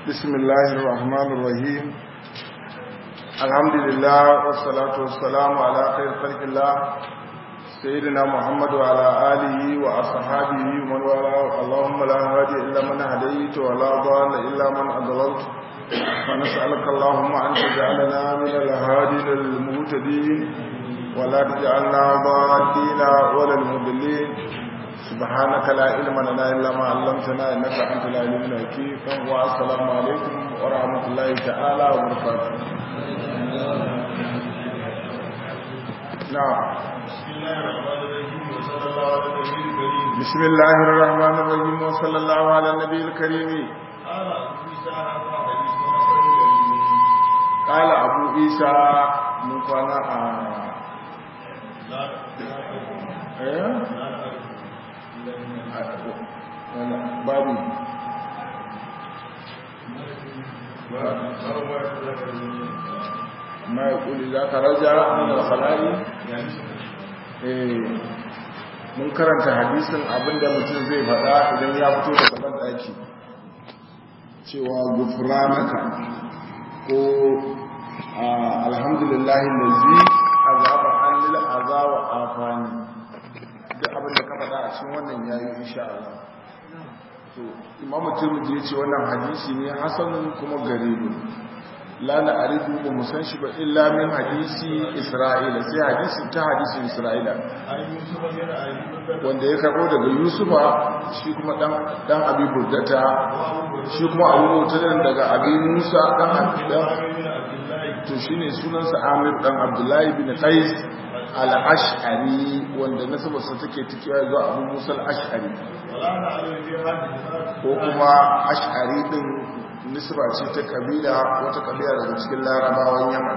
بسم الله الرحمن الرحيم الحمد لله والصلاة والسلام على خير خلق الله سيدنا محمد وعلى آله وأصحابه ومن والاه اللهم لا هادي إلا من هديت ولا ضال إلا من أضللت فنسألك اللهم أن تجعلنا من الهادين المهتدين ولا تجعلنا ضالين ولا المضلين سبحانك لا علم لنا إلا ما علمتنا إنك أنت العليم الحكيم والسلام عليكم ورحمة الله تعالى وبركاته نعم بسم الله الرحمن الرحيم وصلى الله على النبي الكريم قال أبو عيسى من كان babu ma ya kuli za ka raja da salari mun karanta hadisin abinda mutum zai faɗa idan ya fito da gaban ɗaki cewa gufranaka ko alhamdulillahi lazi azaba an lil azawa afani duk abin da ka faɗa a cikin wannan yayi insha Allah to imamu tirmidhi yace wannan hadisi ne hasanun kuma garibu la na arifu ba mu san shi ba illa min hadisi isra'ila sai hadisi ta hadisin isra'ila wanda ya karbo daga yusufa shi kuma dan dan abi burdata shi kuma abu mutanen daga abi musa dan dan to shine sunansa amir dan abdullahi bin qais al'ash'ari wanda nasabarsa take tikiya zuwa abu musa al'ash'ari ko kuma ash'ari din nisba ce ta kabila wata kabila daga cikin larabawan yaman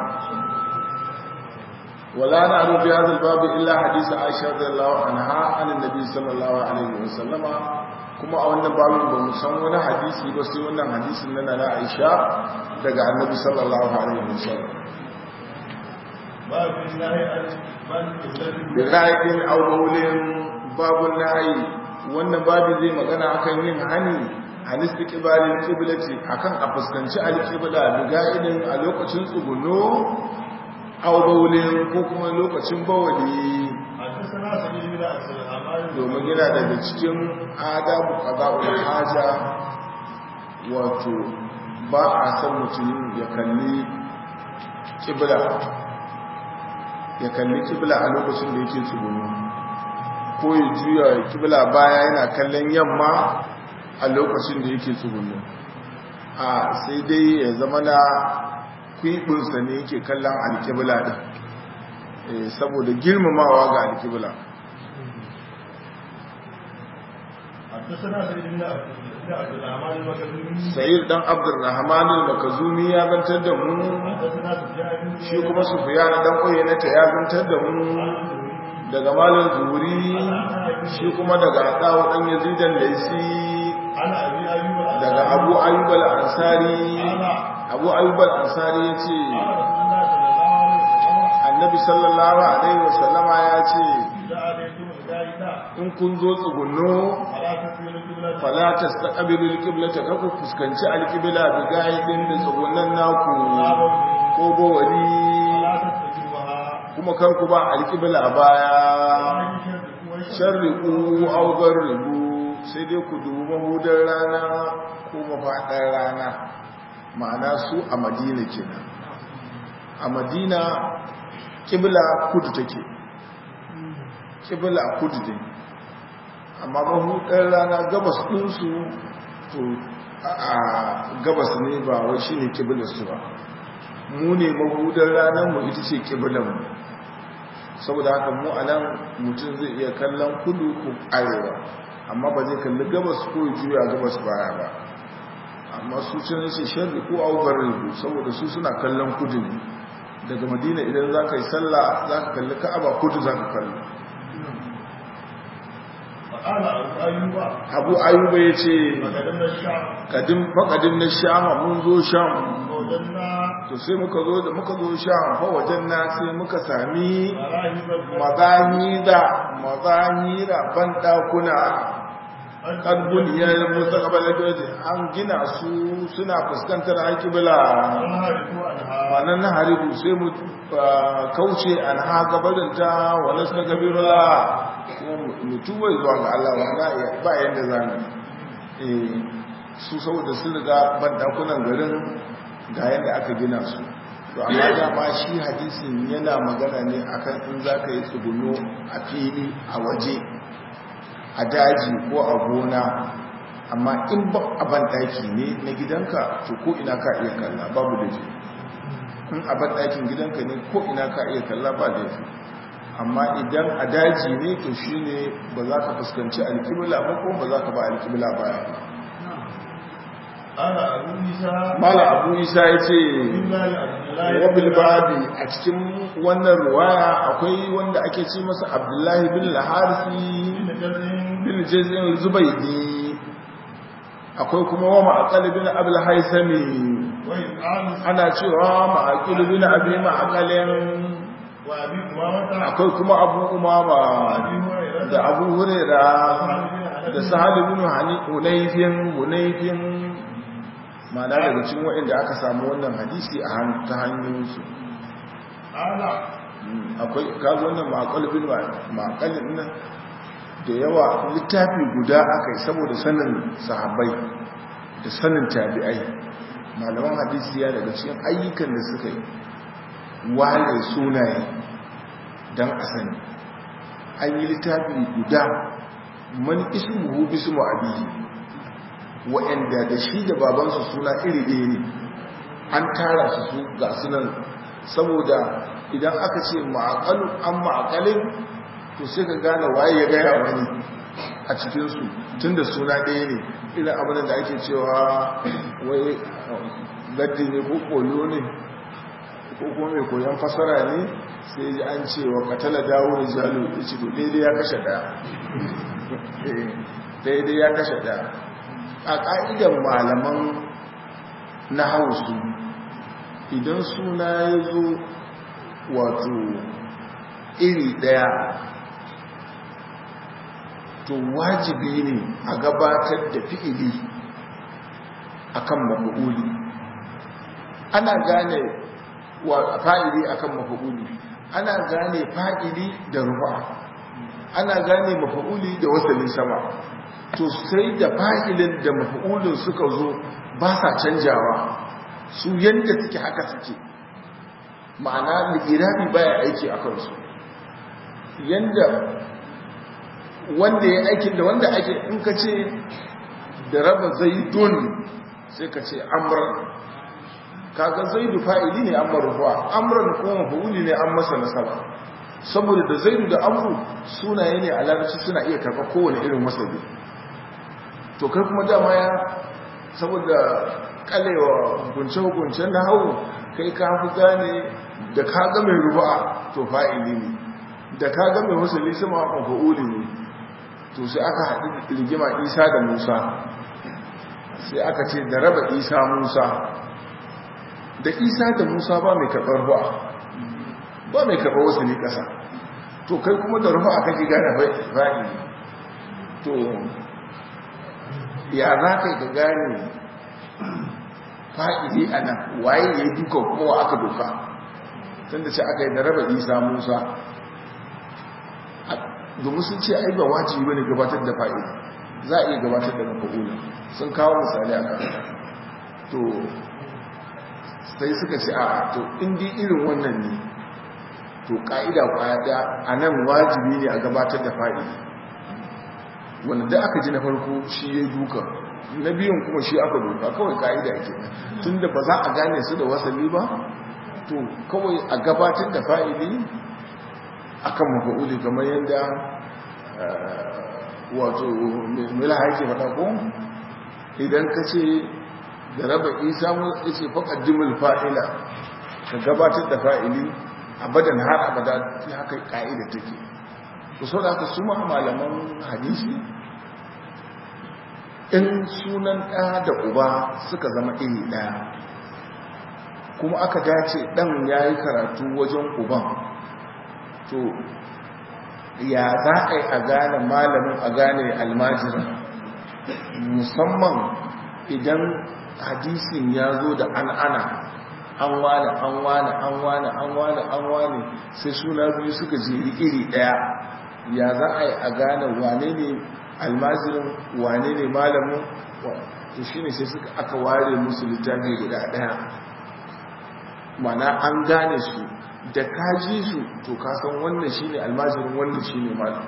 wala na abu fi hadal babu illa hadisi aisha radiyallahu anha anin nabi sallallahu alaihi wasallama kuma a wannan babu ba mu san wani hadisi ba sai wannan hadisin na na aisha daga annabi sallallahu alaihi wasallam bira'in aubawulin babun nahayi wannan babu zai magana akan yin hani hanisti kibalin kibilati akan a fuskanci alkibla biga'idin a lokacin tsuguno aubawulin ko kuma lokacin bawali domin yana daga cikin adabu qada'ul haja wato ba a san mutum ya kalli kibla ya kalli kibla a lokacin da yake tsugunu ko ya juya kibla baya yana kallon yamma a lokacin da yake tsugunu a sai dai ya zama na kwibinsa ne yake kallon alkibla ɗin saboda girmamawa ga alkibla sayir dan abdurrahman al-makazumi ya zantar da mu shi kuma sufyan dan na ta ya zantar da mu daga malam zuri shi kuma daga dawo dan yazid al-laisi daga abu ayyub al-ansari abu ayyub al-ansari yace annabi sallallahu alaihi wasallama ya ce in kun zo tsugunno fala tastaqbilu alqiblata kaku fuskanci alqibla bi gaidin da tsugunnan naku ko bawali kuma kar ku ba alqibla baya sharriqu aw garribu sai dai ku dubi mahudar rana ko mafadar rana ma'ana su a madina kenan a madina kibla kudu take kibla kudu take amma mahudar rana gabas ɗinsu to a gabas ne ba wai shi ne kibilarsu ba mu ne mahudar ranar mu ita ce kibilanmu saboda haka mu a nan mutum zai iya kallon kudu ko arewa amma ba zai kalli gabas ko juya gabas baya ba amma su can ce sharri ko augar ribu saboda su suna kallon kudu ne daga madina idan za ka yi sallah za ka kalli ka'aba kudu za ka kalli abu ayuba ya ce faƙadin na shama mun zo sham to sai muka zo da muka zo sham fa wajen na sai muka sami mazahira mazahira ban ɗakuna ƙarfin ya yi musa ƙabalar doji an gina su suna fuskantar haƙibila manan na haribu sai mu kauce an ha gabarinta wani suka gabirula mutuwa zuwa ga Allah wanda ba yadda za mu su saboda sun riga bandakunan garin ga yadda aka gina su to amma dama shi hadisin yana magana ne akan in za ka yi tsuguno a fili a waje a daji ko a gona amma in ba a bandaki ne na gidanka to ko ina ka iya kalla babu da in a bandakin gidanka ne ko ina ka iya kalla ba da amma idan a daji ne to shi ne ba za ka fuskanci alkibla ba ko ba za ka ba alkibla baya mala abu isa ya ce wabil babi a cikin wannan ruwaya akwai wanda ake ce masa abdullahi bin laharisi bin jazin zubaidi akwai kuma wa ma'akali bin abul haisami ana cewa ma'akili bin abi ma'akalin akwai kuma abu umama da abu hurera da sahal ibn hunayfin hunayfin mana daga cikin waɗanda aka samu wannan hadisi a ta hanyoyinsu akwai kaga wannan ma'akalbin ma'akalin nan da yawa littafi guda aka yi saboda sanin sahabbai da sanin tabi'ai malaman hadisi ya daga cikin ayyukan da suka yi wale sunaye don a sani an yi littafi guda man ismuhu bismu abihi wa'anda da shi da babansu suna iri ɗaya ne an tara su su ga sunan saboda idan aka ce ma'akalu an ma'akalin to sai ka gane waye ya gaya wani a cikinsu tun da suna ɗaya ne irin abin da ake cewa wai gaddi ne ko kolo ne ko kuma mai koyon fasara ne sai ji an ce wa katala dawo da jalo ya ce to daidai ya kashe ɗaya daidai ya kashe ɗaya a ƙa'idan malaman na hausu idan suna ya zo wato iri ɗaya to wajibi ne a gabatar da fi'ili akan mafi'uli ana gane wa fa'ili akan mafi'uli ana gane fa'ili da rufa ana gane mafi'uli da wasannin sama to sai da fa'ilin da mafi'ulin suka zo ba sa canjawa su yadda suke haka suke ma'ana ligirabi baya aiki a kansu yadda wanda ya aikin da wanda ake in ka ce da raba zaidun sai ka ce amran kaga zaidu fa'ili ne amma rufa amran kuma fa'uli ne an masa nasaba saboda da zaidu da amru sunaye ne a larabci suna iya karɓa kowane irin wasabi to kai kuma dama ya saboda kalewa hukunce-hukuncen na hau kai ka fi gane da ka ga mai rufa to fa'ili ne da ka ga mai wasali sama fa'uli ne to sai aka haɗu rigima isa da musa sai aka ce da raba isa musa da isa da musa ba mai karɓar ruwa ba mai karɓar wasu ne ƙasa to kai kuma da ruwa aka ji gane fa'i to ya za ka yi ka gane fa'ili a nan waye ya yi duka kuma aka doka tun da ce aka yi da raba isa musa domin sun ce ai ba wajibi bane gabatar da fa'ili za a iya gabatar da mafa'ula sun kawo misali a kan to sai suka ce a to indi irin wannan ne to ka'ida kwaya da a nan wajibi ne a gabatar da fa'ili wanda da aka ji na farko shi ya duka na biyun kuma shi aka doka kawai ka'ida ke tun da ba za a gane su da wasali ba to kawai a gabatar da fa'ili akan mafa'uli kamar yadda wato mila haike faɗa ko idan ka ce da raba isa mu ya ce faƙaddimul fa'ila ka gabatar da fa'ili abadan har abada fi haka ƙa'ida take ku sau da haka su ma malaman hadisi in sunan ɗa da uba suka zama iri ɗaya kuma aka dace ɗan ya yi karatu wajen uban to ya za a yi a gane malamin a gane almajirin musamman idan hadisin ya zo da an ana an wane an wane an wane an wane an wane sai suna biyu suka jeri iri daya ya za a yi a gane wane ne almazirin wane ne malamin to shi ne sai suka aka ware musu littafi guda daya mana an gane su da kaji su to kasan wannan shi ne almazirin wannan shi ne malamin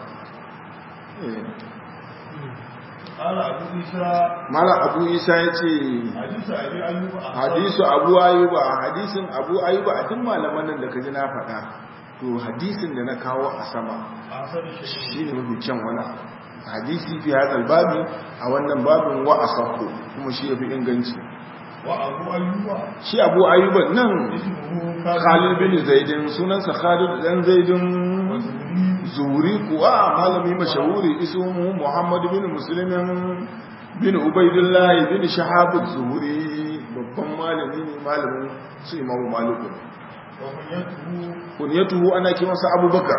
mala abu isa ya ce hadisu abu ayuba hadisin abu ayuba a duk malaman nan da ka ji na faɗa to hadisin da na kawo a sama shi ne mafi kyan wani hadisi fi hadal babi a wannan babin wa a sako kuma shi ya fi inganci shi abu ayuba nan khalid bin zaidin sunansa khalid dan zaidin zuri kuwa malami mashahuri ismu muhammad bin muslimin bin ubaidullahi bin shahabu zuhuri babban malami ne malamin su imamu malikun kunyatuhu ana kimansa abubakar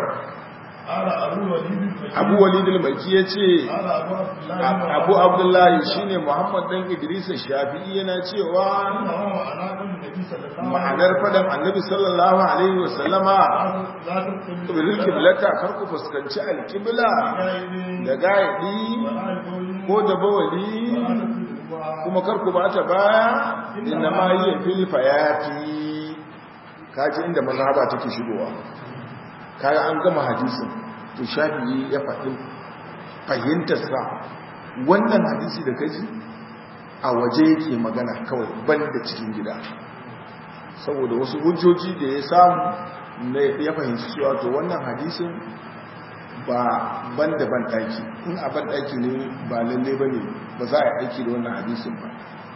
abu walidul maki ya ce abu abdullahi shine muhammad dan idrisa shafi'i yana cewa ma'anar fadan annabi sallallahu alaihi wasallama bil kiblata kar ku fuskanci alkibla da gaidi ko da bawali kuma kar ku bata baya inna ma yi fil fayati kaji inda mazhaba take shigowa kaga an gama hadisin to shafi'i ya faɗi fahimtarsa wannan hadisi da kaji a waje yake magana kawai banda cikin gida saboda wasu hujjoji da ya samu na ya fahimci cewa to wannan hadisin ba banda ban ɗaki in a ban ɗaki ne ba lalle ba ne ba za a yi aiki da wannan hadisin ba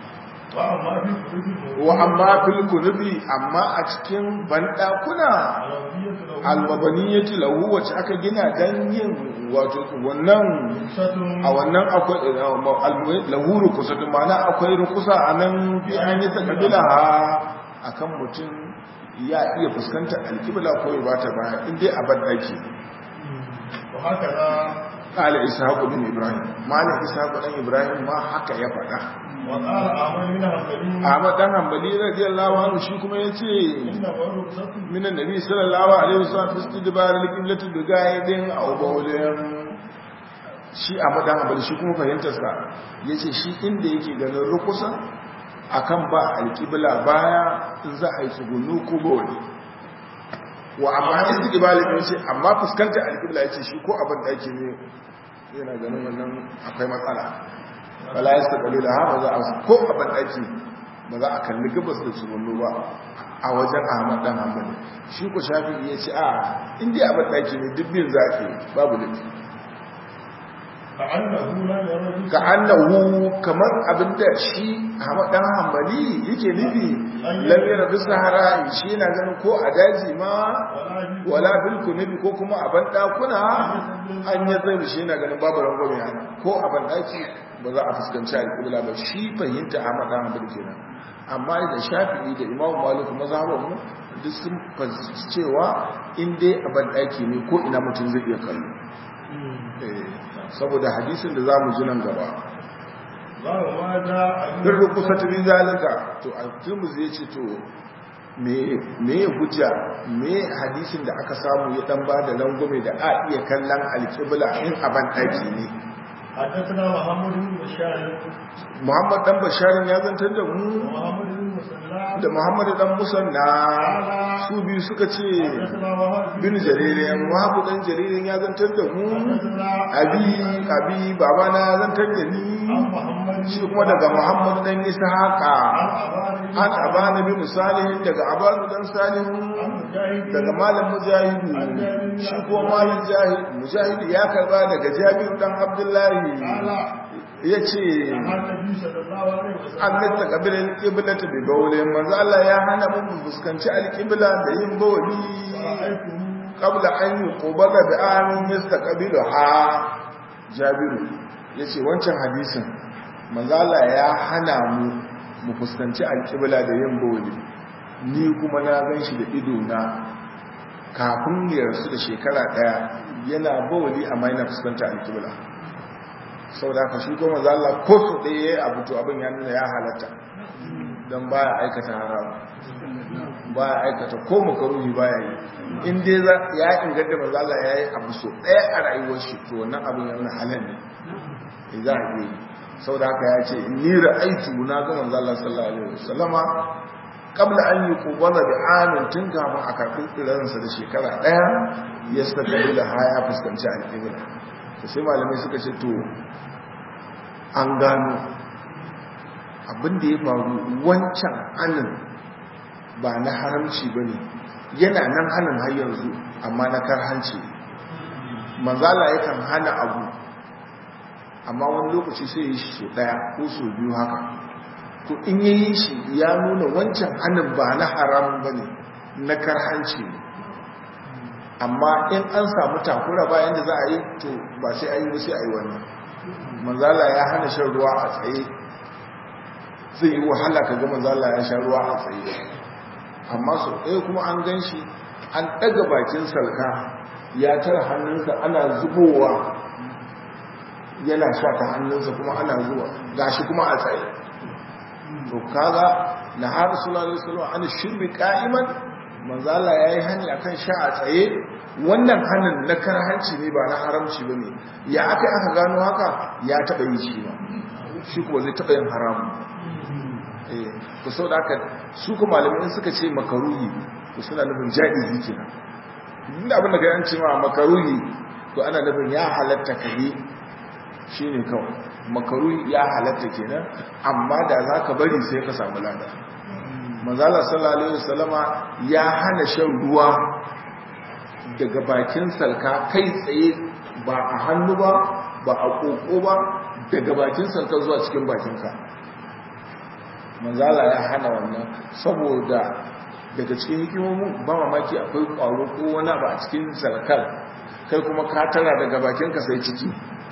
wa amma fil kunubi amma a cikin bandakuna almabaniyati lahu wacce aka gina dan yin wato wannan a wannan akwai lahu rukusatu mana akwai rukusa anan bi an yi takabila akan mutum ya iya fuskantar alkibla ko ya bata baya in dai a bandaki قال إسحاق بن إبراهيم مالك إسحاق بن إبراهيم ما حكى يفعل وقال أحمد بن حنبلي Ahmad dan Hanbali radiyallahu anhu shi kuma yace إن ورقصة min annabi sallallahu alaihi wasallam fi istidbar al-qiblati bi ga'idin aw bawlin shi Ahmad dan Hanbali shi kuma fahimtar sa yace shi inda yake ganin rukusa akan ba al-qibla baya in za a yi tsugunu ko bawli wa amma istidbar yace amma fuskantar al-qibla yace shi ko abin da yake ne yana ganin wannan akwai matsala wala ya saɓali da haɓa za a ko a banɗaki ba za a kalli gabas da tsugunnu ba a wajen ahmad ɗan hambali shi ku shafi ya ce a inda a banɗaki ne dubbin za a babu laifi كأنه لا يرى ka annahu kamar abinda shi ahmad ɗan hambali yake nufi lamira duk sahara shi yana ganin ko a daji ma wala bil kunubi ko kuma a banɗakuna an yi zai shi yana ganin babu rangwame yana ko a banɗaki ba za a fuskanci alƙibla ba shi fahimta a maɗa hamadu kenan amma da shafi'i da imamu malik mazhabanmu duk sun fahimci cewa in dai a banɗaki ne ko ina mutum zai iya kallo Eh, saboda hadisin da za mu ji nan gaba باب ما جاء bin rukusa ta bin zalika to a turmus ya ce to me ya hujja me hadisin da aka samu ya dan ba da rangwame da a iya kallon alƙibla in a banɗaki ne حدثنا محمد بن بشار muhammad dan basharin ya zantar da mu ومحمد بن مسلم da muhammad dan musanna su biyu suka ce حدثنا وهب bin jaririn wahabu dan jaririn ya zantar da mu حدثنا abi abi babana ya zantar da ni عن محمد shi kuma daga muhammad dan ishaqa عن أبان an abana bin salihin daga abanu dan salihin عن مجاهد daga malam mujahidu shi kuma malam jahid mujahidu ya karba daga jabiru dan abdullahi قال ya ce عن النبي صلى الله عليه وسلم an nata kabilin kiblata bi bawle manzo Allah ya hana mu mu fuskanci alqibla da yin bawli رأيته qabla an yuqbala bi amin yastaqbilu ha jabiru yace wancan hadisin manzo Allah ya hana mu mu fuskanci alqibla da yin bawli ni kuma na ganshi da ido na kafin ya rasu da shekara daya yana bawli amma yana fuskanta alqibla sau da ka shi kuma zalla ko su ɗaya ya abu to abin ya nuna ya halatta don ba ya aikata haramu ba ya aikata ko makaruhi ba ya yi in dai ya inganta ba zalla ya yi abu so ɗaya a rayuwar shi to wannan abin ya nuna halal ne za a yi sau da haka ya ce ni ra'aitu na ga manzo Allah sallallahu alaihi wasallama kabla an yi kubala da amin tun kafin a karɓi tsiransa da shekara ɗaya ya suka kalli da haya fuskanci alƙibla da sai malamai suka ce to an gano abinda ya faru wancan hannun ba na haramci ba ne yana nan hannun har yanzu amma na karhanci manzala yakan hana abu amma wani lokaci sai yi shi ɗaya ko so biyu haka to in ya yi shi ya nuna wancan hannun ba na haramun ba ne na karhanci ne amma in an samu takura bayan da za a yi to ba sai a yi ba sai a yi wannan manzala ya hana shan ruwa a tsaye zai yi wahala ka ga manzala ya sha ruwa a tsaye amma sau ɗaya kuma an gan shi an ɗaga bakin salka ya tara hannunsa ana zubowa yana sha ta hannunsa kuma ana zuwa gashi kuma a tsaye to kaga na har sallallahu alaihi wasallam an shirbi qa'iman manzala yayi hani akan sha a tsaye wannan hanin na karhanci ne ba na haramci bane ya aka aka gano haka ya taba yi shi ba shi kuma zai taba yin haramu eh to saboda haka su kuma malamai suka ce makaruhi to suna nufin jaizi kenan inda abin da kai an ce ma makaruhi to ana nufin ya halatta kai shine kawai makaruhi ya halatta kenan amma da za ka bari sai ka samu lada manzala sallallahu alaihi wasallama ya hana shan ruwa daga bakin salka kai tsaye ba a hannu ba ba a koko ba daga bakin salka zuwa cikin bakinka manzala ya hana wannan saboda daga cikin hikimomin ba mamaki akwai kwaro ko wani ba a cikin salkar kai kuma ka tara daga bakinka sai ciki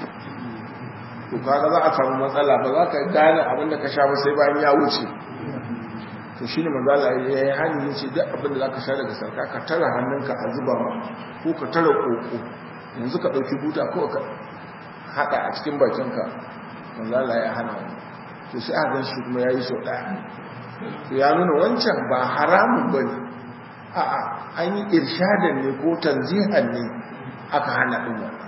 to kaga za a samu matsala ba za ka gane abin da ka sha ba sai bayan ya wuce to shi ne manzala ya yi hannu yin ce duk abin da za ka sha daga sarka ka tara hannunka a zuba ma ko ka tara koko yanzu ka ɗauki buta ko ka haɗa a cikin bakinka manzala ya hana wani to sai a gan shi kuma ya yi sau ɗaya to ya nuna wancan ba haramun ba ne a'a an yi irshadan ne ko tanzihan ne aka hana ɗin wannan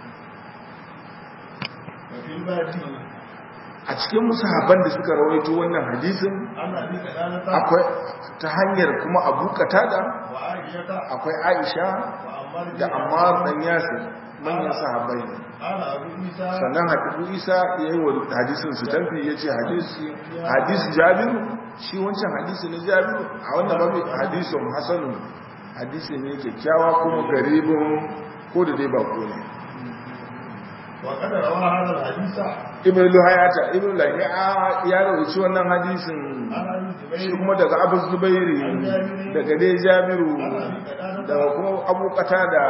a cikin musahaban da suka rawaito wannan hadisin akwai ta hanyar kuma abu katada akwai aisha da ammar dan yasir manyan sahabbai ne sannan hadisu isa ya yi wa hadisin su tamfi ya ce hadisi jabiru shi wancan hadisi na jabiru a wannan babu hadisun hasanu hadisi ne kyakkyawa kuma garibin ko da dai ba ko ne وقد روى هذا الحديث ibn luhayata ibn lahiya ya rawaci wannan hadisin shi kuma daga abu zubairi daga dai jabiru daga kuma abu da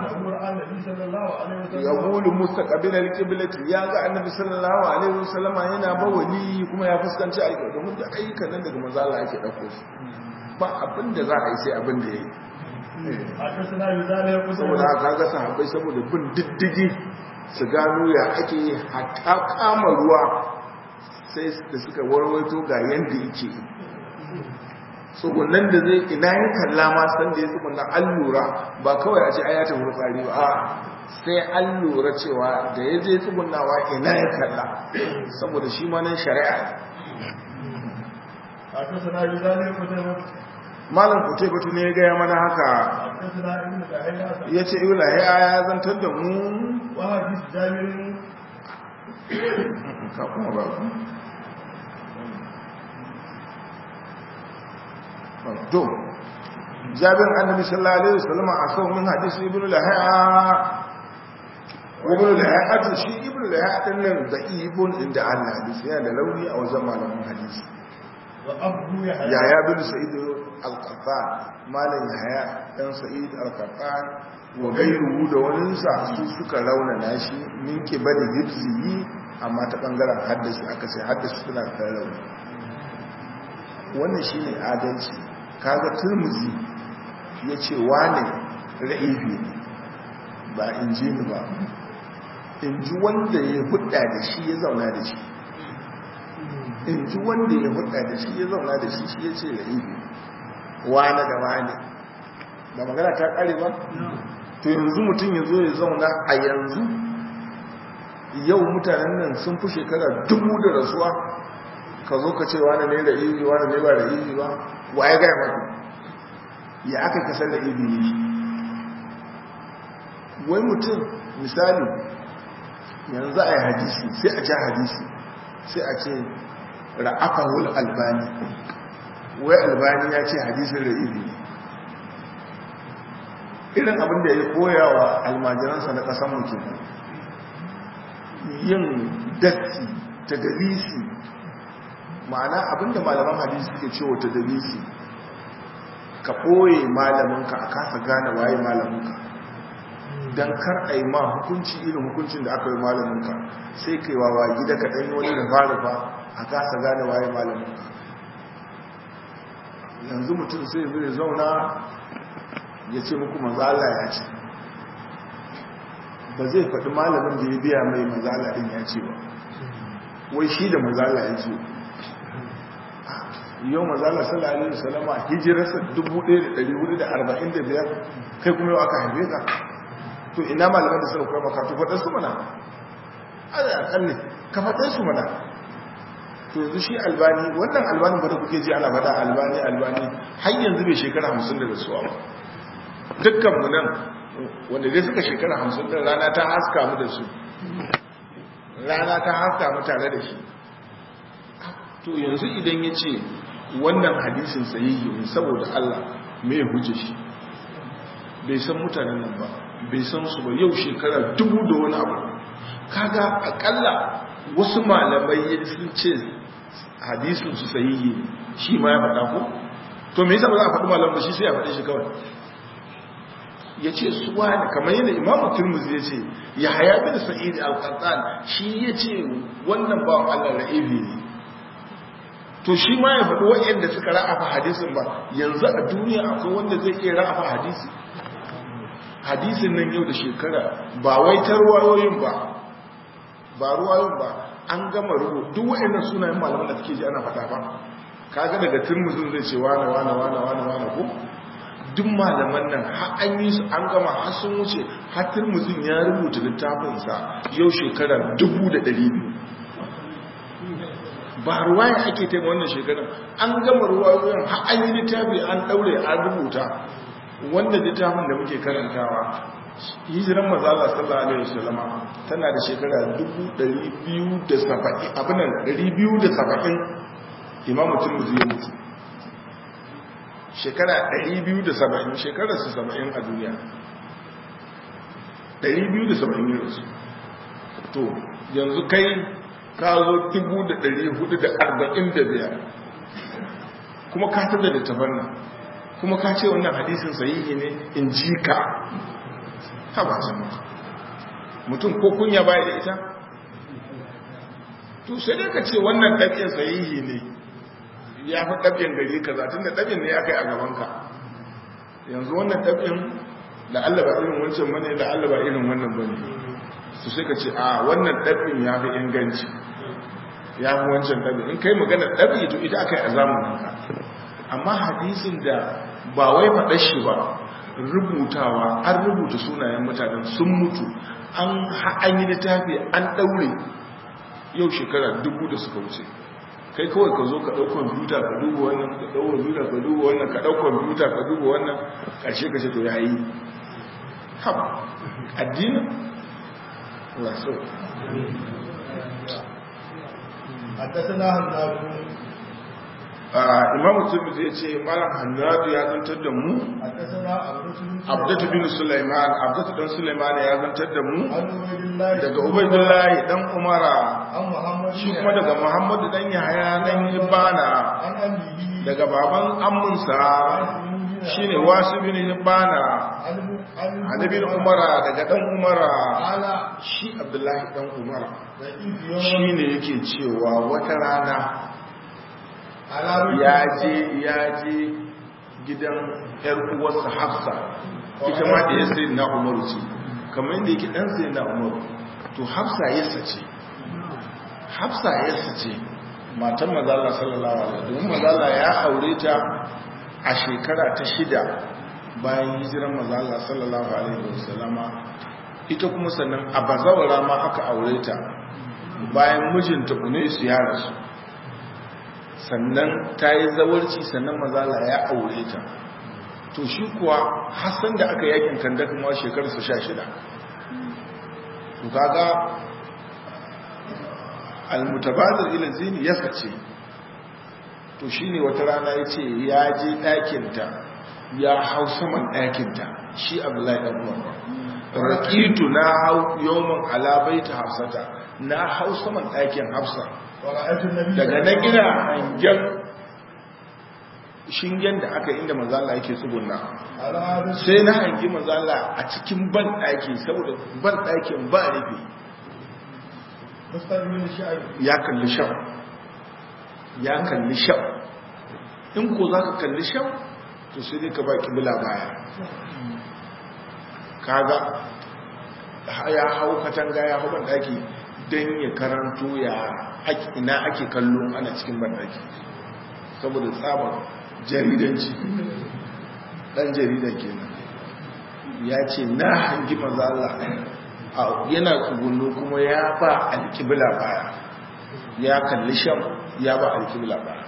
ya gulu mustaqbil alqiblati ya ga annabi sallallahu alaihi wasallama yana bawali kuma ya fuskanci alƙibla domin da ayyukan nan daga manzo Allah ake dauko su ba abin da za a yi sai abin da yayi saboda haka ga sahabbai saboda bin diddigi su gano ya ake hatta kama ruwa sai da suka warwaito ga yadda yake tsugunan da zai ina yin kalla ma san da ya tsugunan an lura ba kawai a ce ayata tsari ba a sai an lura cewa da ya je tsugunawa ina ya kalla saboda shi ma nan shari'a malam kutai batu ne ya gaya mana haka ya ce ibla ya zantar da mu وحديث جابر ka kuma ba to jabir annabi sallallahu alaihi wasallam a kan min hadisi ibnu lahiya ibnu lahiya to shi ibnu lahiya din nan da ibn inda Allah hadisi yana da launi a wajen malaman hadisi wa abu ya ya ya bin sa'id al-qattan malam yahya dan sa'id al-qattan wa gairuhu da waninsa su suka raunana shi min kibali hibziyi amma ta bangaren haddashi aka ce haddashi suna da rauni wannan shine adalci kaga turmuzi ya ce wane ra'ifi ba injini ba in ji wanda ya hudda da shi ya zauna da shi in ji wanda ya hudda da shi ya zauna da shi shi ya ce la'ibi wane da wane ba magana ta kare ba to yanzu mutum ya zo ya zauna a yanzu yau mutanen nan sun fi shekara dubu da rasuwa ka zo ka ce wane ne da ibi wane ne ba da ibi ba wa ya gaya maka ya aka kasar da ibi ne shi wai mutum misali yanzu a yi hadisi sai a ja hadisi sai a ce ra'afahul albani wai albani ya ce hadisin da ibi ne irin abin da ya koya wa almajiransa na ƙasan muke yin datti ta dalisi ma'ana abinda malaman hadisi suke cewa ta dalisi ka ɓoye malaminka a kasa gane waye malaminka don kar a yi ma hukunci irin hukuncin da aka yi malaminka sai kai wawa gida ka ɗanyi wani da ba a kasa gane waye malaminka yanzu mutum sai zai zauna ya ce muku mazala ya ce ba zai faɗi malamin da ya biya mai mazala ɗin ya ce ba wai shi da mazala ya ce yau mazala sallallahu alaihi wasallama hijirarsa 1445 kai kuma yau aka haife ka to ina malaman da suka kuma ka to faɗa su mana ala akalli ka faɗa su mana to yanzu shi albani wannan albanin ba da kuke ji ana faɗa albani albani har yanzu bai shekara 50 da rasuwa ba dukkan mu nan wanda dai suka shekara 50 da rana ta haska mu da su rana ta haska mu tare da shi to yanzu idan ya ce wannan hadisin sahihi ne saboda Allah me ya huje shi bai san mutanen nan ba bai san su ba yau shekara dubu da wani abu kaga akalla wasu malamai sun ce hadisin su sahihi ne shi ma ya faɗa ko to me yasa ba za a faɗi malam ba shi sai ya faɗi shi kawai ya ce su wani kamar yadda imamu turmuzi ya ce ya haya bin sa'id al-qattan shi ya ce wannan ba Allah ra'ibi ne to shi ma ya faɗi waɗanda suka ra'afa hadisin ba yanzu a duniya akwai wanda zai iya ra'afa hadisi hadisin nan yau da shekara ba wai ta ruwayoyin ba ba ruwayoyin ba an gama rubu duk waɗannan sunayen malaman da suke ji ana faɗa ba kaga daga turmuzin zai ce wane wane wane wane wane ko duk malaman nan har an yi su an gama har sun wuce har turmuzin ya rubuta littafinsa yau shekara dubu da ɗari biyu ba ruwaya ake taimaka wannan shekarar an gama ruwayoyin har an yi littafi an ɗaure an rubuta wanda littafin da muke karantawa hijiran mazala sallallahu alaihi wasallama tana da shekara 270 abinan 270 imamu turmuzi ya mutu shekara 270 shekara su 70 a duniya 270 ne rasu to yanzu kai ka zo 445 kuma ka tada da tafanna kuma ka ce wannan hadisin sahihi ne in ji ka haba sama mutum ko kunya baya da ita to sai dai ka ce wannan ɗab'in sahihi ne ya fi ɗab'in gari ka za tun da ɗab'in ne ya kai a gabanka yanzu wannan ɗab'in da Allah ba irin wancan bane da Allah ba irin wannan bane su sai ka ce a wannan ɗab'in ya fi inganci ya fi wancan ɗab'in in kai magana ɗab'i to ita aka yi a zamaninka amma hadisin da ba wai faɗa shi ba rubutawa an rubuta sunayen mutanen sun mutu an yi littafi an ɗaure yau shekara dubu da suka wuce kai kawai ka zo ka ɗau kwamfuta ka duba wannan ka ɗau kwamfuta ka duba wannan ka ɗau kwamfuta ka duba wannan ƙarshe ka ce to ya yi haɓa addini wasu حدثنا هناد imamu turmuzi ya ce malam hannadu ya zantar da mu حدثنا abdatu bin sulaiman abdatu dan sulaiman ya zantar da mu عن عبيد الله daga ubaidullahi dan umara عن محمد shi kuma daga muhammadu dan yahaya dan hibana عن أبيه daga baban amminsa shine wasu bin hibana عن annabi umara daga dan umara على shi abdullahi dan umara ضعيف يوم shine yake cewa wata rana على ya je ya je gidan yar uwarsa hafsa ita ma da ya sai na umaru ce kamar yadda yake dan sai na umaru to hafsa yasa ce hafsa yasa ce matan mazala sallallahu alaihi domin mazala ya aure ta a shekara ta shida bayan hijiran mazala sallallahu alaihi wasallama ita kuma sannan a bazawara ma aka aure ta bayan mijinta unaisu ya rasu sannan ta yi zawarci sannan mazala ya aure ta to shi kuwa hassan da aka yakin kanda kuma shekararsa sha shida to kaga almutabazir ila zini ya sace to shine wata rana ya ce ya je ɗakinta ya hau saman ɗakinta shi abdullahi ɗan umar rakitu na hau yawon alabaita hafsata na hau saman ɗakin hafsa daga nan ina hangen shingen da aka inda mazala yake tsuguna sai na hangi mazala a cikin ban ɗaki saboda ban ɗakin ba rufe ya kalli shan ya kalli shan in ko za ka kalli shan to sai dai ka ba kibila baya kaga ya hau katanga ya hau ban ɗaki don ya karanto ya ina ake kallo ana cikin ban ɗaki saboda tsabar jaridanci ɗan jaridan kenan ya ce na hangi mazala yana tsugunno kuma ya ba alkibla baya ya kalli sham ya ba alkibla baya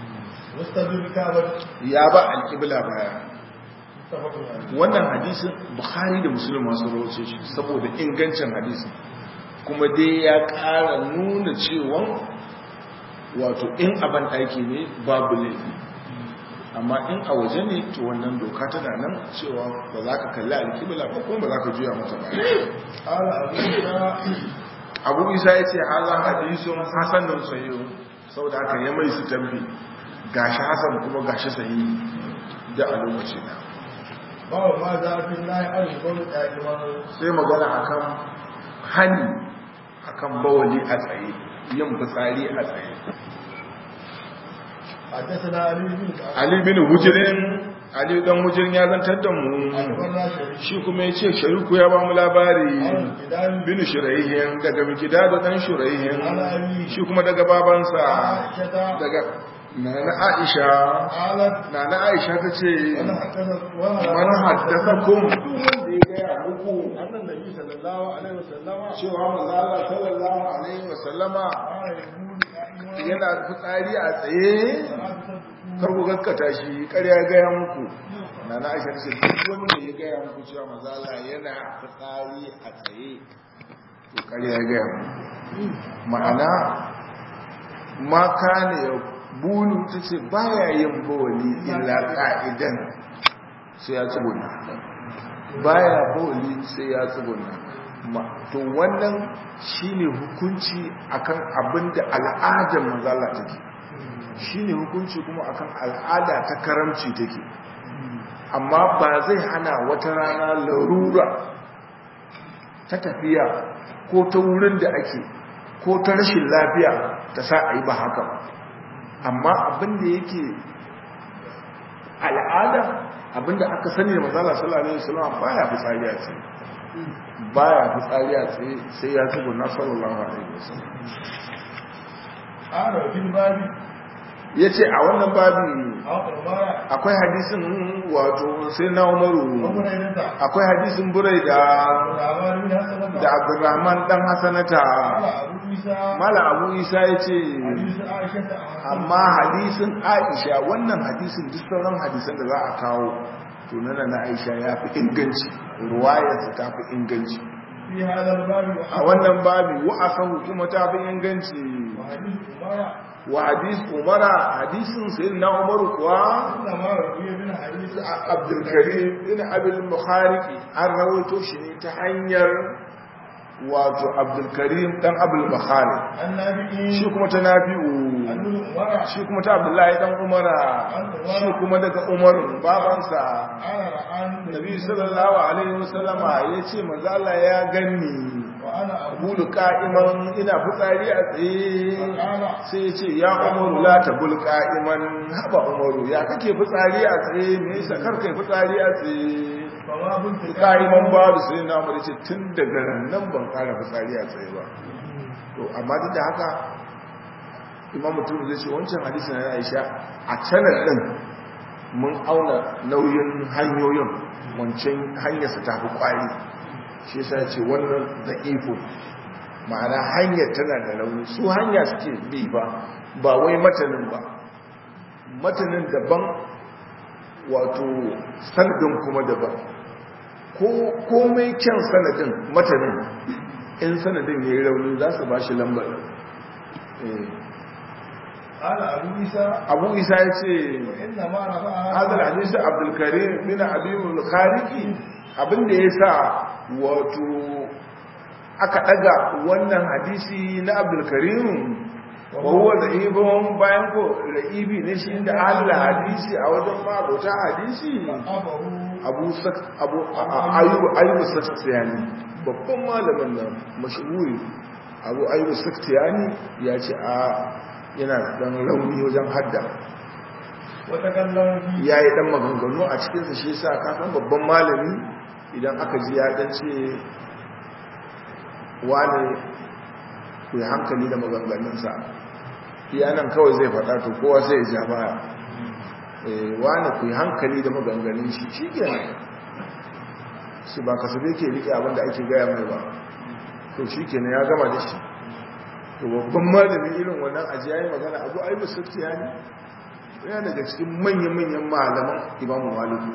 ya ba alkibla baya wannan hadisin bukhari da musulun masu rawace shi saboda ingancin hadisin kuma dai ya ƙara nuna cewa wato in aban ɗaki ne babu laifi amma in a waje ne to wannan doka tana nan cewa ba za ka kalli alkibla ba kuma ba za ka juya mata ba abu isa ya ce haza hadisun hasanun sayo sau da aka yi mai su tambi gashi hasan kuma gashi sayi da a lokaci na bawa ma zafin na yi arzikon sai magana akan hani akan bawali a tsaye yin fitsari a tsaye حدثنا علي بن Ali bin Hujirin Ali dan Hujirin ya zantar da mu أخبرنا شريك shi kuma ya ce shariku ya ba mu labari عن كدام bin shuraihin daga mikida da dan shuraihin على أبي shi kuma daga babansa عائشة daga nana Aisha قالت nana Aisha ta ce وانا حدثت وانا man haddathakum duk wanda ya gaya muku أن النبي صلى الله عليه وسلم cewa manzo Allah sallallahu alaihi wasallama قال يقول أيها yana fitsari a tsaye kar ku gaskata shi ƙarya ya gaya muku na na aisha ce duk wanda ya gaya muku cewa mazala yana fitsari a tsaye to ƙarya ya gaya muku ma'ana maka ne ya bulu ta ce baya yin bawali illa ƙa'idan sai ya tsibuna baya bawali sai ya tsibuna Ma- to wannan shine hukunci akan abin da al'adar mazala take shine hukunci kuma akan al'ada ta karamci take amma ba zai hana wata rana larura ta tafiya ko ta wurin da ake ko ta rashin lafiya ta sa a yi ba haka ba amma abin da yake al'ada abin da aka sani da mazala sallallahu alaihi wasallam baya fitsari a tsaye baya fitsari a tsaye sai ya tubu na sallallahu alaihi wasallam قال في الباب yace a wannan babi أخبر akwai hadisin wato sai na umaru أبو هريرة akwai hadisin burai da والعمار بن حسن da abdurrahman dan hasanata قال أبو عيسى mala abu isa ya ce حديث عائشة amma hadisin aisha wannan hadisin duk sauran hadisan da za a kawo to nana na aisha ya fi inganci ruwayarsa ta fi inganci في هذا الباب a wannan babi wa'asahu kuma ta fi inganci وحديث عمر wa hadis umara hadisin sayyidina umaru kuwa إنما روي من حديث abdulkarim ina abin bukhari an rawaito shi ne ta hanyar wato abdulkarim dan abul bukhari النبي shi kuma ta nafi'u أن عمر shi kuma ta abdullahi dan umara shi kuma daga umarun babansa قال رآني nabi sallallahu alaihi wasallama ya ce manzo Allah ya ganni وأنا أقول bulu ka'iman ina fitsari a tsaye sai ya ce ya umaru la tabul ka'iman haba umaru ya kake fitsari a tsaye me yasa kar kai fitsari a tsaye فما كنت ka'iman babu sai na mu ce tun daga nan ban kara fitsari a tsaye ba to amma duk da haka imam mutum zai ce wancan hadisi na Aisha a canar din mun auna nauyin hanyoyin wancan hanyarsa ta fi kwari shi yasa ya ce wannan da ifo ma'ana hanyar tana da rauni su hanya suke bi ba ba wai matanin ba matanin daban wato sanadin kuma daban ko komai kyan sanadin matanin in sanadin ya yi rauni za su ba shi lambar Eh, قال أبو عيسى abu isa ya ce إنما رفعها hadal hadisi abdulkarim bin abimul khariki abinda ya sa wato aka daga wannan hadisi na abdulkarim wa huwa da'ibun bayan ko ra'ibi ne shi da Allah hadisi a wajen mabota hadisi أبوه abu sak abu ayyubu ayyubu saktiyani babban malamin nan mashhuri abu ayyubu saktiyani ya ce a yana dan rauni wajen hadda وتكلم فيه ya yi dan maganganu a cikinsa shi sa kafin babban malami idan aka ji ya dan ce wane ku yi hankali da maganganunsa iya nan kawai zai faɗa to kowa sai ya ja baya Eh, wane ku yi hankali da maganganun shi shi kenan su ba kasabe ke riƙe abin da ake gaya mai ba to shi kenan ya gama da shi to babban malami irin wannan ajiya yi magana abu aibu suftiya ne yana daga cikin manyan-manyan malaman imamu maliku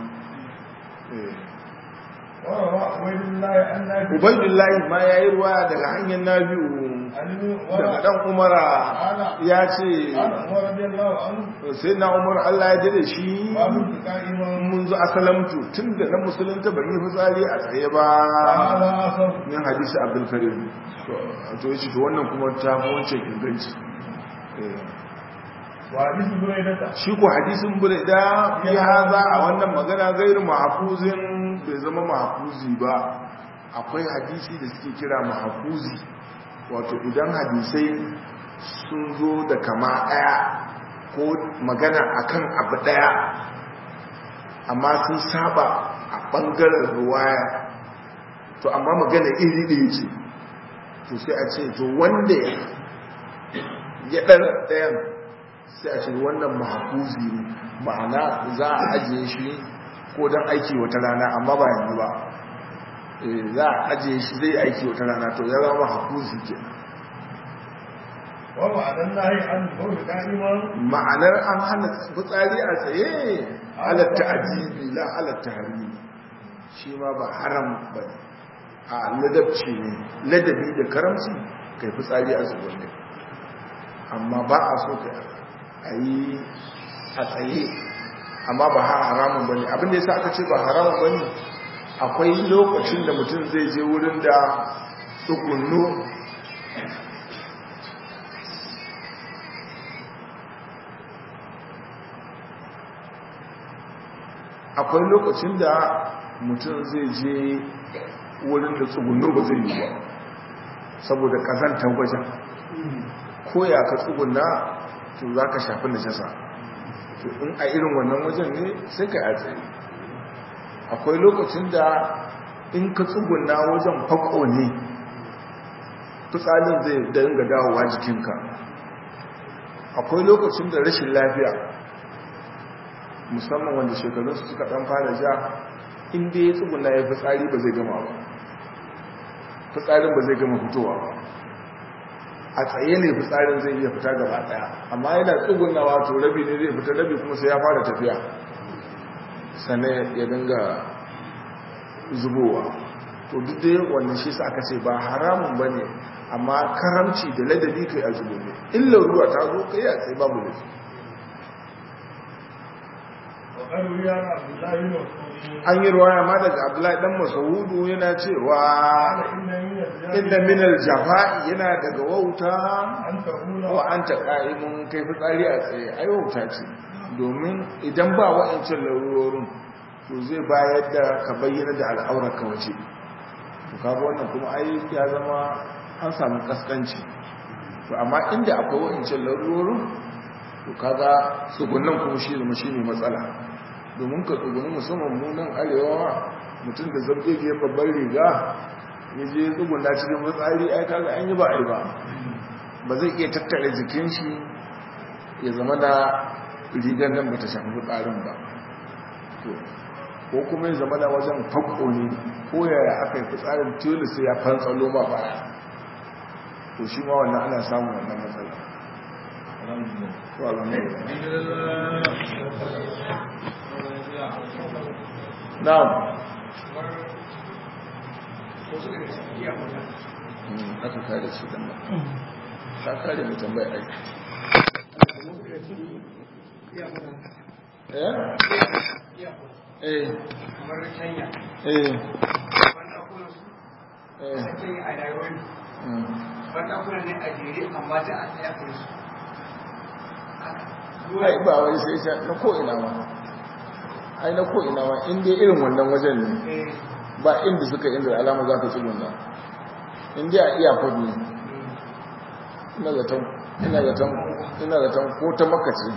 وروى عبيد الله عن نافع ubaidullahi ma ya yi ruwa daga hanyar nabi'u عن daga dan umara ya ce قال عمر رضي الله عنه sai na umar allah ya dade shi ما كنت قائما mun zo asalamtu tun da na musulunta ban yi fitsari a tsaye ba هذا أثر min hadisi abdulkarim to ya ce to wannan kuma ta fi wancan inganci Eh. وحديث بريدة shi ko hadisin burda ya haza a wannan magana gairu mahafuzin bai zama mahafuzi ba akwai hadisi da suke kira mahafuzi wato idan hadisai sun zo da kama ɗaya ko magana akan abu ɗaya amma sun saba a ɓangaren ruwaya to amma magana iri ɗaya ce to sai a ce to wanda ya ɗara ɗayan sai a ce wannan mahafuzi ne ma'ana za a ajiye shi ko don aiki wata rana amma ba yanzu ba Eh, za a ajiye shi zai aiki wata rana to ya zama mahafuzi ke ومعنى النهي عن القول قائما ma'anar an hana fitsari a tsaye halatta ajibi la halatta harimi shi ma ba haram ba ne a ladabci ne ladabi da karamci kai fitsari a zubanne amma ba a so ka a yi a tsaye amma ba har haramun ba ne abinda ya sa aka ce ba haramun ba ne akwai lokacin da mutum zai je wurin da tsugunno akwai lokacin da mutum zai je wurin da tsugunno ba zai yi ba saboda kazantar wajen ko ya ka tsuguna to za ka shafi najasa to in a irin wannan wajen ne sai ka yi tsaye akwai lokacin da in ka tsuguna wajen fako ne fitsalin zai dinga dawowa jikinka akwai lokacin da rashin lafiya musamman wanda shekarunsu suka dan fara ja inda ya tsuguna ya fitsari ba zai gama ba fitsarin ba zai gama fitowa ba a tsaye ne fitsarin zai iya fita gaba daya amma yana tsugunawa to rabi ne zai fita rabi kuma sai ya fara tafiya sannan ya dinga zubowa to duk dai wannan shi sa aka ce ba haramun ba ne amma karamci da ladabi kai a zubo ne illa ruwa ta zo kai a tsaye babu laifi وقد روي عن عبد الله بن مسعود an yi ruwaya ma daga abdullahi dan masahudu yana cewa قال إن من الجهل inda minal jafa'i yana daga wauta أن تقول wa an ta ƙa'imun kai fitsari a tsaye ai wauta ce domin idan ba wa'ancan larurorin to zai bayar da ka bayyana da al'aurar ka waje to kaga wannan kuma ai ya zama an samu kaskanci to amma inda akwai wa'ancan larurorin to kaga tsugunan kuma shi zama shi ne matsala domin ka tsuguni musamman munan arewa mutum da zargege babban riga ya je tsuguna cikin matsari ai kaga an yi ba ai ba ba zai iya tattara jikin shi ya zama da rigar nan ba ta shafi fitsarin ba ko kuma ya zama da wajen fakko ne ko yaya aka yi fitsarin tilu sai ya fantsalo ma baya to shi ma wannan ana samun wannan matsala na'am aka kare shi dan nan ka kare mu tambaya ai eh eh kamar kenya eh wanda kuna su eh ake a nairobi mm. wanda kuna ne a jere amma da a tsaya kai su ai ba wai sai ta na ko ina ma ai na ko ina ma in dai irin wannan wajen ne eh ba inda suka inda alama za ka tsugunna in dai a iyakar ne ina zaton ina zaton ina zaton ko ta makace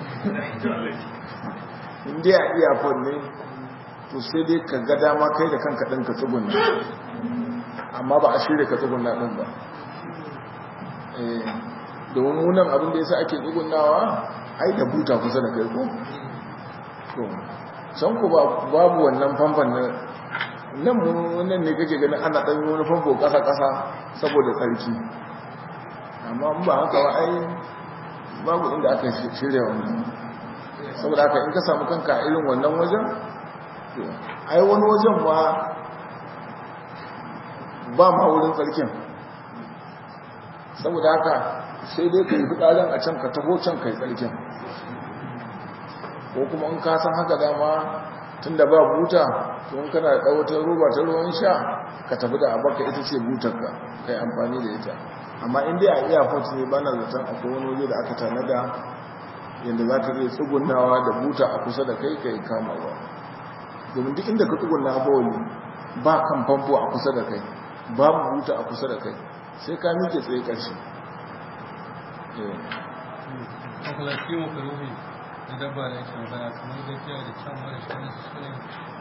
in dai a iyakar ne to sai dai ka ga dama kai da kanka ɗin ka tsugunna amma ba a shirya ka tsugunna ɗin ba Eh, domin munan abin da ya sa ake tsugunnawa ai da buta kusa da kai ko to can ku ba- babu wannan famfan na nan mu nan ne kake ganin ana ɗan yi wani famfo ƙasa-ƙasa saboda tsarki amma in ba haka ba ai babu inda aka shirya wannan saboda haka in ka samu kanka a irin wannan wajen to ai wani wajen ba ba ma wurin tsarkin saboda haka sai dai ka yi fitsarin a can ka taho can ka yi tsarkin ko kuma in ka san haka dama tun da ba buta to in kana da ɗawatar roba ta ruwan sha ka tafi da abaka ita ce butarka ka yi amfani da ita amma in dai a iya fata ne ba na zaton akwai wani waje da aka tanada yadda za ka iya tsugunawa da buta a kusa da kai ka yi kama ba domin duk inda ka tsuguna a bawali ba kan famfo a kusa da kai babu buta a kusa da kai sai ka miƙe tsaye ƙarshe Eh. mafalarki makaruhi da dabba da yake magana kamar gafiya da kyan mara shi wani su ne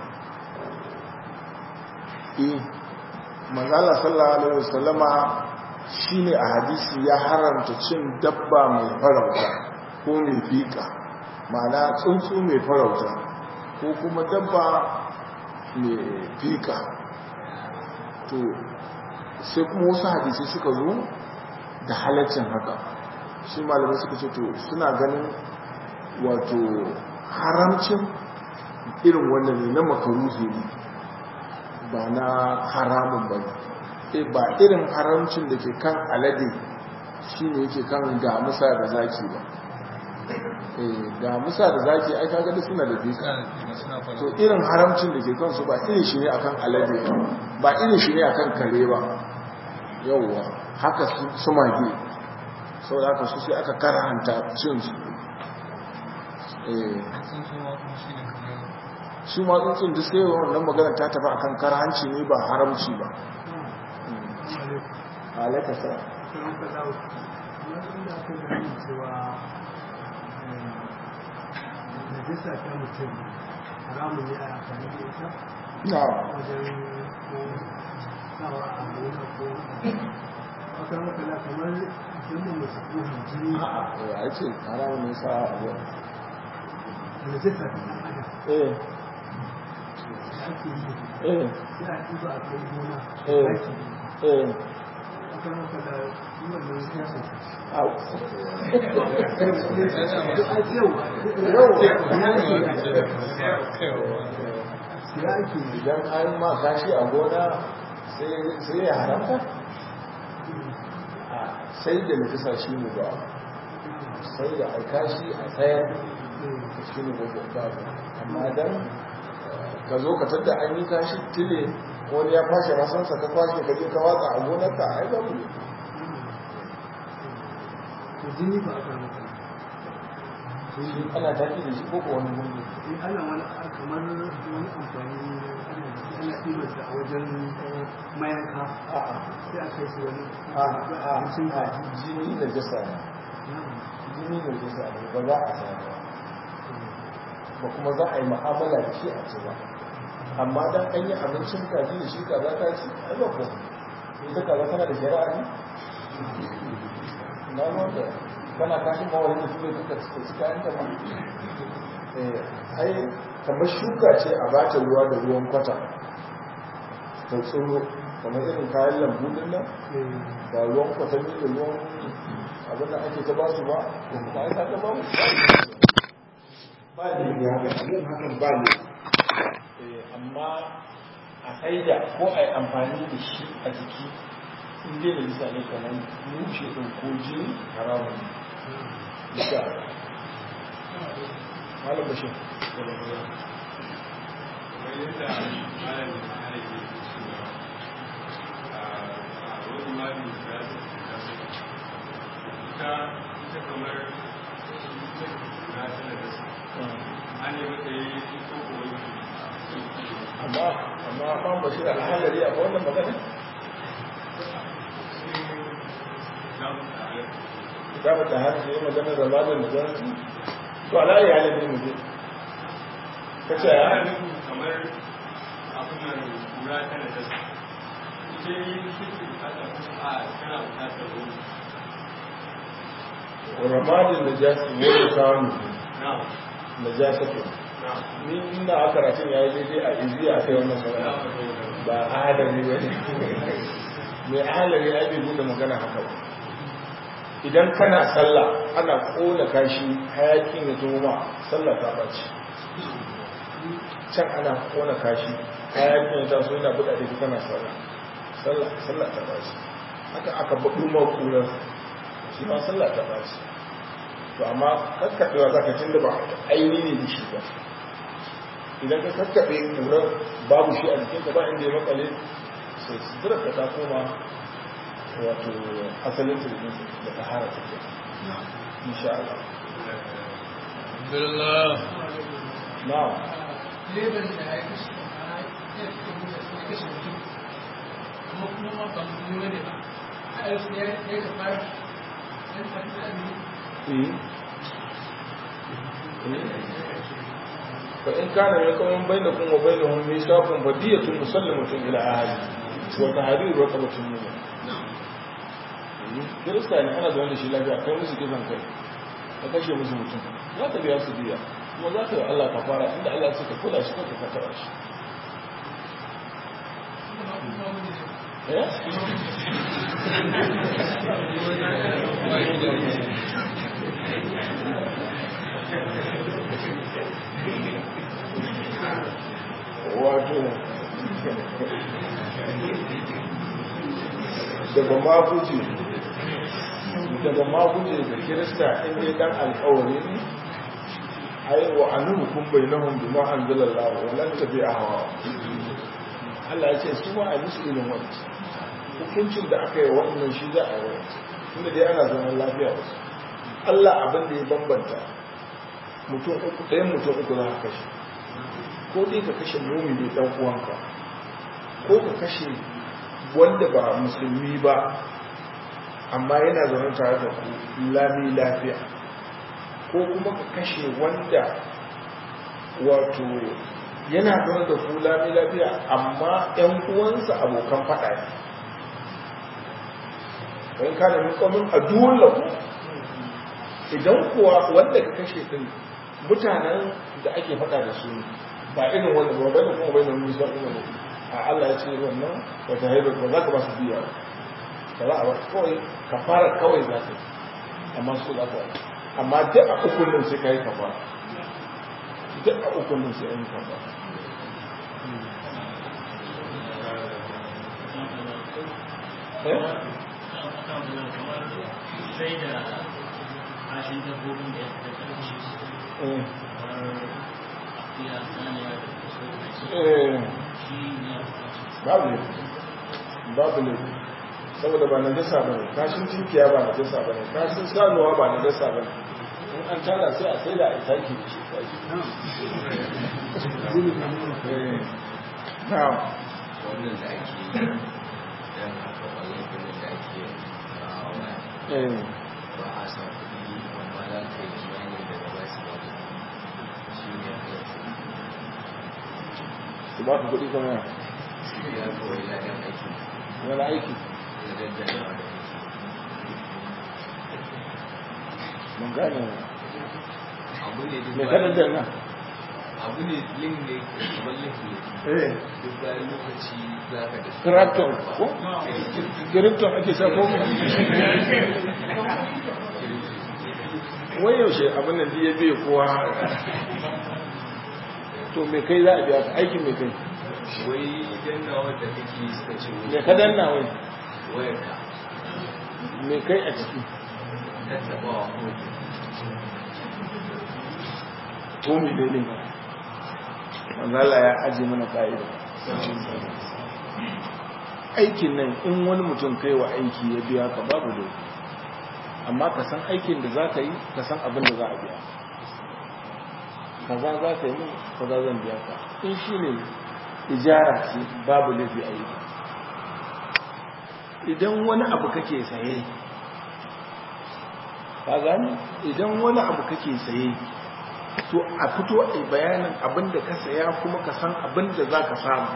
eh manzala sallallahu alaihi wasallama shine a hadisi ya haramta cin dabba mai farauta ko mai fika ma'ana tsuntsu mai farauta ko kuma dabba mai fika to sai kuma wasu hadisi suka zo da halaccin haka shi malamai suka ce to suna ganin wato haramcin irin wannan ne na makaruhi ne ba na haramun ba ne ba irin haramcin da ke kan alade shi ne yake kan damusa da zaki ba damusa da zaki ai kaga da suna da fika suna da kima suna fara to irin haramcin da ke kansu ba irin shi ne akan alade ba ba irin shi ne akan kare ba yauwa haka su- su mage sau da haka su sai aka karanta cin su Eh, sun so ma kuma shi ne kamar su ma tsuntsun duk sai wannan magana ta tafi akan karhanci ne ba haramci ba alaika sa najasa ta mutum haramun ne a amfani da ita na wajen ko sawa a gona ko wata matsala kamar musamman masu kohon jini ya ce haramun ne sa abu najasa ta ɗan adam eh da ake yi eh sai a ɗiba a kai gona Eh. ɗaki eh wata matsala yi wannan siyasa au a yau ya ake yi idan an ma kashi a gona sai ya haramta a sai da nufisa shi ne ba sai da a kashi a tsayar shi ne ba ba amma dan ka zo ka tadda an yi kashi tile wani ya kwashe masansa ka kwashe ka je ka watsa a gonarka a yi babu ne to jini ba a kan shi ana taki da shi ko ko wani gungu in ana wani kamar wani amfani ana ana ɗibarsa a wajen mayanka a'a sai a kai su wani a'a abincin a'a kaji jini da jasa ne jini da jasa ne ba za a sa ba ba kuma za a yi mu'amala da shi a ci ba amma dan an yi abincin kaji da shi kaza ta ci ai ba ko ita kaza tana da shari'a ne na wanda kana kashin ba wani mutum da kuka ci kayan ta ba ai kamar shuka ce a bata ruwa da ruwan kwata ta tsoro kamar irin kayan lambu din nan da ruwan kwatanni da ruwan abin da ake ta ba su ba ko kuma ai ta ba mu ba ne ne haka yin hakan ba ne amma a haida ko a yi amfani da shi a jiki in dai da nisa ne kamar mushe ɗin ko jini haramun nisa malam bashir amma amma ban bashir alhalari a wannan magana kitabu ta har yi magana da malam da zan to ala ya halin mu je kace ya kamar abin nan kura ta da dasa ita yi shi bukata kuma a tana bukatar ruwa ramadin da jasi wani samu na da jasatu na ni ina a karatun ya yi daidai a izi a kai wannan magana ba adami ba ne mai ahalari ya bai buɗe magana haka ba idan kana sallah ana ƙona kashi hayakin ya zo ma sallah ta ɓaci can ana ƙona kashi hayakin ya taso yana buɗa da kana sallah sallah sallah ta ɓaci haka aka baɗu ma ƙurar shi ma sallah ta ɓaci to amma kakkaɓewa za ka tun da ba aini ne da shi ba idan ka kakkaɓe ƙurar babu shi a jikinka ba inda ya makale sai sutura ka ta koma wato asalin turbi da tahara take insha Allah Alhamdulillah. na'am leban da ya kashe a ya fi kuma ya kashe mutum kuma kuma ma ba mu ne ba a yau ya ya ka fara dan tafi da ni eh fa in kana min qawmin bainakum wa bainahum mithaqun fadiyatun musallamatun ila ahli wa tahriru raqabatin mu'min kirista ne ana zaune da shi lafiya kai musu kisan kai ka kashe musu mutum za ka biya su biya kuma za ka yi Allah ka fara inda Allah ce ka kula shi kanka ka taba shi kuma ma kuma mu ne eh wato daga maguje daga maguje da kirista inda dan alkawari ne ai wa annu kun bainahum bima anzalallahu wa lan tabi'a hawa Allah ya ce su ma a musu irin wannan hukuncin da aka yi wannan shi za a yi inda dai ana zaman lafiya da su Allah abin da ya bambanta mutum uku ɗayan mutum uku za ka kashe ko dai ka kashe mumini ɗan uwanka ko ka kashe wanda ba musulmi ba amma yana zaune tare da ku lami lafiya ko kuma ka kashe wanda wato yana zaune da ku lami lafiya amma ‘yan uwansa abokan faɗa ne wani kana mukamin a dole ku idan kuwa wanda ka kashe din mutanen da ake faɗa da su ba irin wanda ba bai kuma bai nan musa kuma ne a Allah ya ce wannan wata haibar ba za ka ba su biya ba ba za a ba kawai ka fara kawai za ka yi amma su za ka yi amma duk a ukun nan sai ka yi kafa duk a ukun nan sai an yi kafa eh sai da kashin dabbobin da ya fi da eh kamar akuya saniya da kusa da shi eh shi ne a kashin babu ne babu ne saboda ba na dasa ba ne kashin tinkiya ba na dasa ba ne kashin sanuwa ba na dasa ba ne in an tara sai a sai da a sake da shi kashi Eh, na'am wannan da ake yi yan haka wannan kudin da ake rawa waya eh ba a sa kuɗi amma za ka yi kimanin daga ba su ba da shi ne aka su ba ku kuɗi kuma ya kawai ladan aiki wani aiki da daddanawa da aiki mun gane abu ne duk me ka bayan- daddana abu ne link ne kamar link ne eh duk bayan lokaci za ka da Krypton ko Krypton ake sa ko wai yaushe abin nan ya biye kowa to me kai za a biya ka aikin me kai wai dannawa da kake suka ce me ka danna wai wayarka me kai a ciki tattabawa ko ko me ne ne manzala ya aje mana ka'ida aikin nan in wani mutum kai wa aiki ya biya ka babu da amma ka san aikin da za ka yi ka san abin da za a biya kaza za ka yi min kaza zan biya ka in shi ne ijara ce babu laifi a yi idan wani abu kake saye ka gani idan wani abu kake saye to a fito a bayanin abin da ka saya kuma ka san abin da za ka samu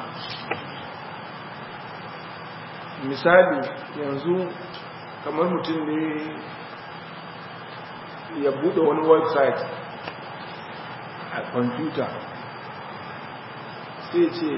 misali yanzu kamar mutum ne ya bude wani website a kwamfuta sai ce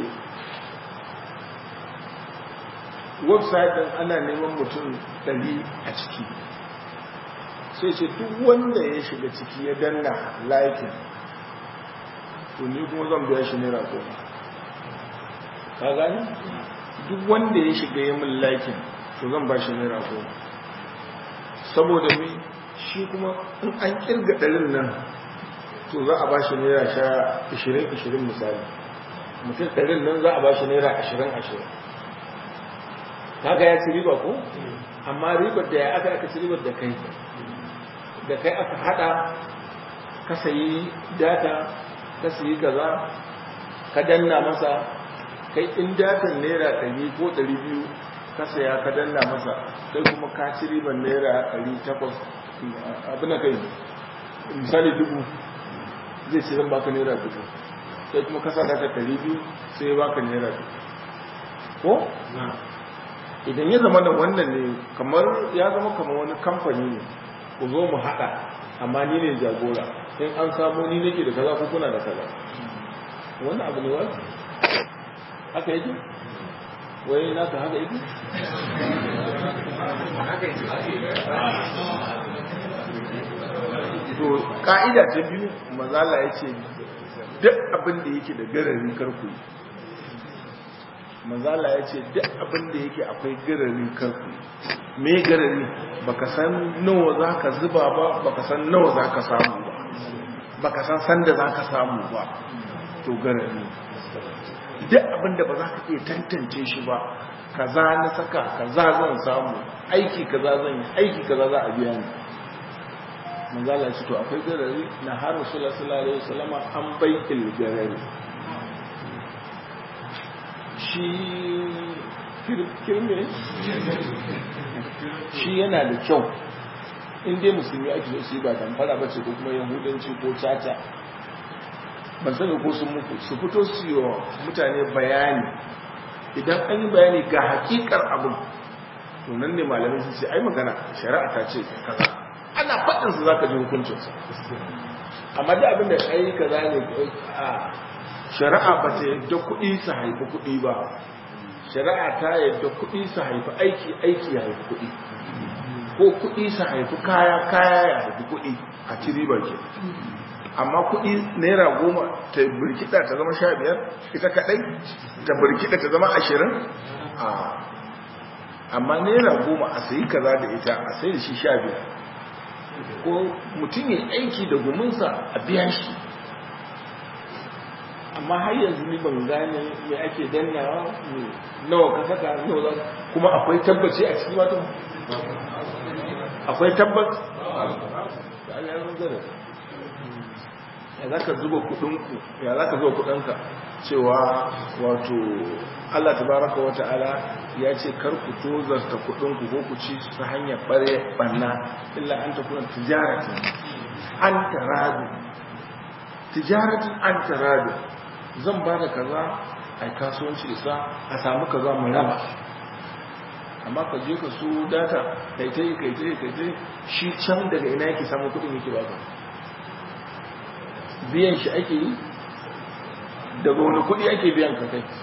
website din ana neman mutum 100 a ciki sai ce duk wanda ya shiga ciki ya danna laikin to ni kuma zan biya shi naira goma ka gani duk wanda ya shiga ya min laikin to zan ba shi naira goma saboda mai shi kuma in an kirga ɗarin nan to za a ba shi naira sha ishirin ishirin misali mutum ɗarin nan za a ba shi naira ashirin ashirin kaga ya ci riba ko amma ribar da ya aka aka ci ribar da kai da kai aka hada ka sayi data ka sayi kaza ka danna masa kai in datan naira 100 ko 200 ka saya ka danna masa kai kuma ka ci riban naira 800 abin da kai misali dubu zai ci zan baka naira dubu sai kuma ka sa data 200 sai ya baka naira dubu ko idan ya zama da wannan ne kamar ya zama kamar wani kamfani ne ku zo mu haɗa amma ni ne jagora in an samu ni nake da kaza ko kuna da kaza wannan abu ne wani haka yake wai na ka haka yake to ka'ida ta biyu mazala ya ce duk abin da yake da gararin karku mazala ya ce duk abin da yake akwai gararin karku me garari baka san nawa za ka zuba ba baka san nawa za ka samu ba baka san sanda za ka samu ba to garari duk abin da ba za ka iya tantance shi ba kaza na saka kaza zan samu aiki kaza zan yi aiki kaza za a biya ni manzala ce to akwai garari na har rasulullah sallallahu alaihi wasallama an bai'il garari shi kirme shi yana da kyau in dai musulmi ake so su yi ba damfara ba ce ko kuma yahudanci ko caca ban sani ko sun muku su fito su yi wa mutane bayani idan an yi bayani ga hakikar abin to nan ne malamai sun ce ai magana shari'a ta ce kaza ana faɗin su zaka ji hukuncinsa amma da abin da ai kaza ne a shari'a ba ta yadda kuɗi su haifi kuɗi ba shari'a ta yadda kuɗi su haifi aiki aiki ya haifi kuɗi ko kuɗi su haifi kaya kaya ya haifi kuɗi a ci riba ke amma kuɗi naira goma ta birkiɗa ta zama sha biyar ita kaɗai ta birkiɗa ta zama ashirin a amma naira goma a sayi kaza da ita a sayi da shi sha biyar ko mutum ya aiki da guminsa a biya shi amma har yanzu ni ban gane me ake dannawa nawa ka saka nawa za kuma akwai tabbaci a cikin wato akwai tabbat da Allah ya zara ya zaka zuba kudinku ya zaka zuba kudinka cewa wato Allah tabaraka wa ta'ala ya ce kar ku tozarta kudinku ko ku ci ta hanyar bare banna illa an ta kuna tijaratin an taradu tijaratin an taradu zan ba da kaza a kasuwanci isa a samu ka za mu raba amma ka je ka su data kai ta yi kai ta yi kai ta yi shi can daga ina yake samun kudin yake baka biyan shi ake yi daga wani kudi ake biyan ka kai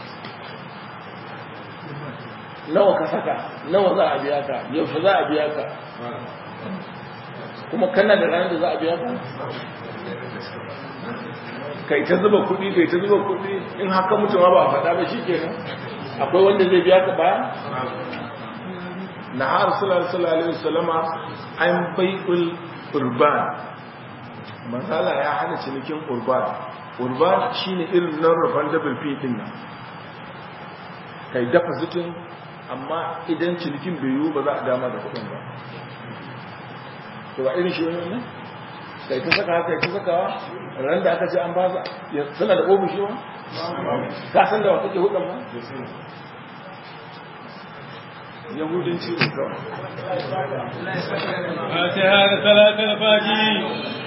nawa ka saka nawa za a biya ka yaushe za a biya ka kuma kana da ranar da za a biya ka kai ta zuba kuɗi kai ta zuba kuɗi in haka mutum ba a faɗa ba shi kenan akwai wanda zai biya ka baya na har sallallahu alaihi wasallama an bai'ul urban masala ya hana cinikin urban urban shine irin nan rufan double p din nan kai dafa zitin amma idan cinikin bai yiwu ba za a dama da kuɗin ba to ba irin shi wani ne kai ta saka kai ta sakawa ran da aka ce an ba suna da ofishi ba ka san da wata ke hudun ba yahudanci ne kawai فاتحة صلاة الفاتحة